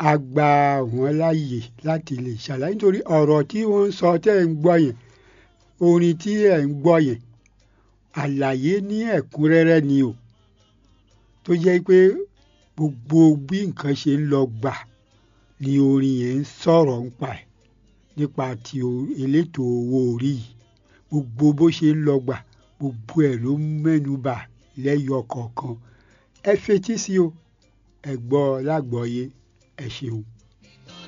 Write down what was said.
a gba wọ́n láàyè láti lè ṣàlàyé nítorí ọ̀rọ̀ tí wọ́n ń sọ tẹ́ ẹ̀ ń gbọ́ yẹn orin tí ẹ̀ ń gbọ́ yẹn àlàyé ní ẹ̀kúnrẹ́rẹ́ ni o tó jẹ́ pé gbogbo bí nǹkan ṣe ń lọ gbà ni orin yẹn ń sọ̀rọ̀ ń pa ẹ̀ nípa ti elétò owó orí yìí gbogbo bó ṣe ń lọ gbà gbogbo ẹ̀ ló mẹ́nu bà lẹ́yọ kọ̀ọ̀kan ẹ fetí sí o ẹ gbọ́ lágbọ́yé ẹ ṣeun.